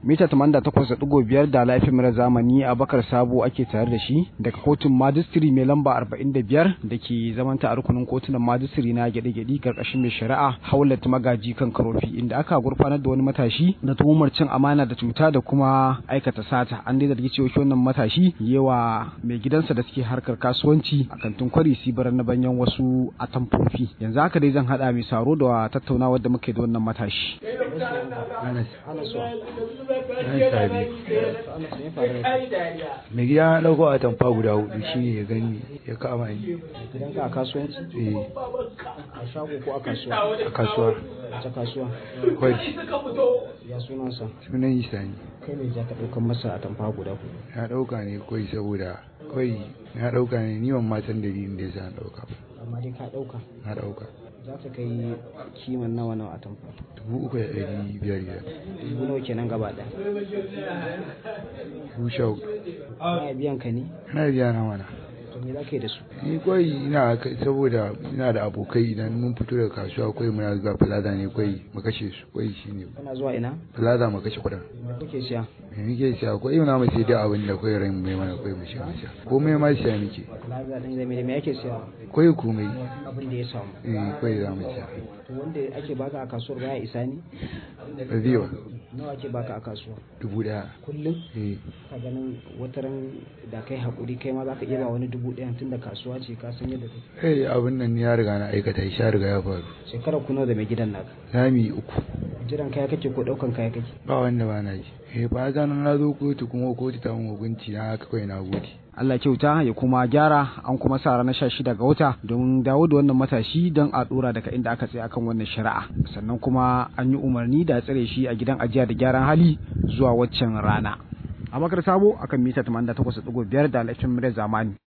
mita 88.5 da laifin mara zamani a bakar sabo ake tare da shi daga kotun majistiri mai lamba 45 da ke zamanta a rukunin kotunan majistiri na gyaɗe-gyaɗe karkashin mai shari'a haulat magaji kan karofi inda aka gurfanar da wani matashi da tuhumar cin amana da cuta da kuma aikata sata an dai zargi cewa wannan matashi yawa mai gidansa da suke harkar kasuwanci a kantin kwari sibar na banyan wasu atamfofi yanzu haka dai zan haɗa mai saro da tattaunawa da muke da wannan matashi mai gida na ɗauko a tamfa guda hudu shi ne ya gani ya kama ni gidanka a kasuwanci eh a shago ko a kasuwa a kasuwa ta kasuwa kwai ya sunansa sunan isa ne kai mai ja ka ɗaukan masa a tamfa guda ku na ɗauka ne kwai saboda kwai na ɗauka ne ni ban ma san dalilin da ya sa na ɗauka ba amma dai ka ɗauka na ɗauka za ta kai kiman nawa nawa a tamfa dubu uku da ɗari biyar biyar dubu nawa kenan gaba ɗaya dubu sha hudu ana biyan ka ne ana biya na mana to me za ka yi da su ni kwai ina kai saboda ina da abokai idan mun fito daga kasuwa kwai muna zuwa plaza ne kwai mu kashe su kwai shine kana zuwa ina plaza mu kashe kuɗin me kuke siya me muke siya kwai na mu sai da abin da kwai rai mai mana kwai mu siya mu siya komai ma siya muke plaza ɗin da me da me ake siya kwai komai abin da ya samu eh kwai za mu siya to wanda ake baka a kasuwar baya isa ne rabiwa nawa ake baka a kasuwa dubu ɗaya kullum eh ka ganin wataran da kai haƙuri kai ma za ka iya ba wani dubu ɗaya tun da kasuwa ce ka san yadda take eh abin nan ya riga na aikata shi ya riga ya faru shekara kuno da mai gidan naka zami uku jiran kaya kake ko ɗaukan kaya kake ba wanda ba na ji eh ba za na zo kotu kuma kotu ta mun hukunci na haka kawai na gode Allah kyauta ya kuma gyara an kuma sa ranar sha shida ga wata don dawo da wannan matashi don a dora daga inda aka tsaya akan wannan shari'a sannan kuma an yi umarni da tsare shi a gidan ajiya da gyaran hali zuwa waccan rana a makar sabo akan mita 88.5 da alafin zamani